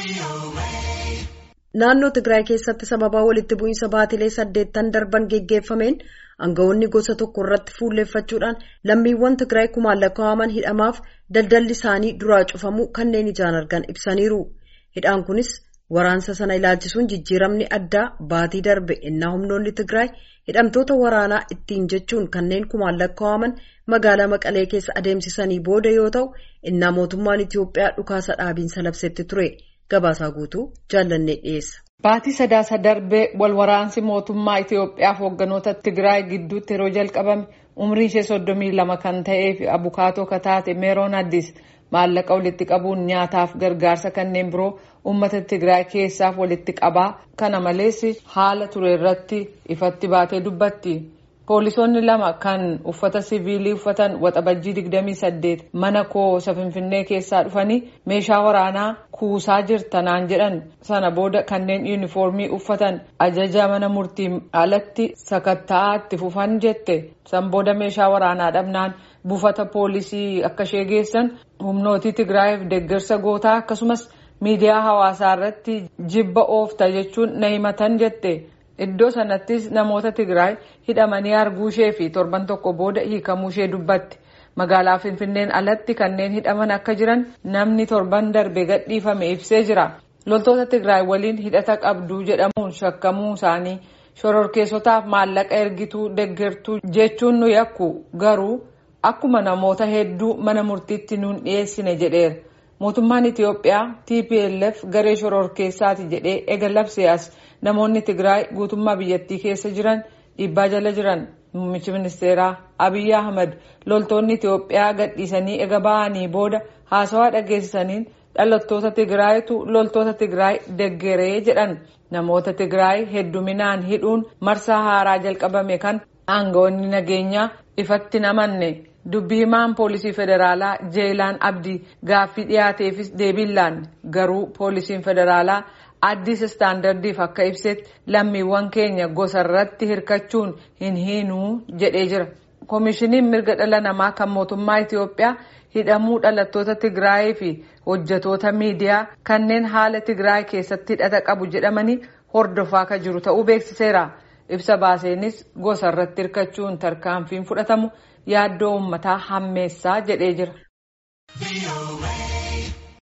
Naannoo Tigraay keessatti sababaa walitti bu'iinsa baatilee saddeettan darban geggeeffameen aangawoonni gosa tokko irratti fuulleeffachuudhaan lammiiwwan Tigraay kumaan lakkaa'aman hidhamaaf daldalli isaanii duraa cufamuu kanneen ijaan argan ibsaniiru. Hidhaan kunis waraansa sana ilaalchisuun jijjiiramni addaa baatii darbe innaa humnoonni Tigraay hidhamtoota waraanaa ittiin jechuun kanneen kumaan lakkaa'aman magaalaa Maqalee keessa adeemsisanii booda yoo ta'u innaa mootummaan Itiyoophiyaa dhukaasa dhaabiinsa labsetti ture. Gabaasaa guutuu jaallannee dhiyeessa. Baatii sadaasa darbee wal waraansi mootummaa Itiyoophiyaaf hoogganoota Tigraay gidduutti yeroo jalqabame umriin ishee soddomii lama kan ta'ee fi abukaatoo kataate meeroon addis maallaqa walitti qabuun nyaataaf gargaarsa kanneen biroo uummata Tigraay keessaaf walitti qabaa kana malees haala ture irratti ifatti baatee dubbatti. Poolisoonni lama kan uffata siviilii uffatan waxabajjii 28 mana koosa finfinnee keessaa dhufanii meeshaa waraanaa kuusaa jirtanaan jedhan sana booda kanneen yuunifoormii uffatan ajaja mana murtiin alatti sakatta'aa itti fufan jette san booda meeshaa waraanaa dhabnaan buufata poolisii akka ishee geessan humnootii Tigraayiif deeggarsa gootaa akkasumas miidiyaa hawaasaa irratti jibba oofta jechuun na himatan jette. Iddoo sanattis namoota Tigraay hidhamanii arguu ishee fi torban tokko booda hiikamuu ishee dubbatti. Magaalaa Finfinneen alatti kanneen hidhaman akka jiran namni torban darbe gadhiifame ibsee jira. Loltoota Tigraay waliin hidhata qabduu jedhamuun shakkamuu isaanii shororkeessotaaf maallaqa ergituu deggertuu jechuun nu yakku garuu akkuma namoota hedduu mana murtiitti nuun dhiyeessine jedheera. Mootummaan Itiyoophiyaa TPLF garee shororkeessaati jedhee ega labsee as namoonni Tigraay guutummaa biyyattii keessa jiran dhiibbaa jala jiran. Muummichi ministeeraa Abiyyi Ahmad loltoonni Itiyoophiyaa gadhiisanii ega ba'anii booda haasawaa dhageessisaniin dhalattoota Tigraayitu loltoota Tigraay deggeree jedhan. Namoota Tigraay hedduminaan hidhuun marsaa haaraa jalqabame kan aangawoonni nageenyaa ifatti namanne. Dubbii himaan poolisii federaalaa Jeelaan Abdii gaaffii dhiyaateefis deebiillaan garuu poolisiin federaalaa addis istaandardiif akka ibsetti lammiiwwan keenya gosa irratti hirkachuun hin hiinuu jedhee jira. Koomishiniin mirga dhala namaa kan mootummaa Itiyoophiyaa hidhamuu dhalattoota Tigraayii fi hojjetoota miidiyaa kanneen haala Tigraay keessatti hidhata qabu jedhamanii hordofaa kan jiru ta'uu beeksiseera. Ibsa baaseenis gosa irratti hirkachuun tarkaanfiin fudhatamu yaaddoo uummataa hammeessaa jedhee jira.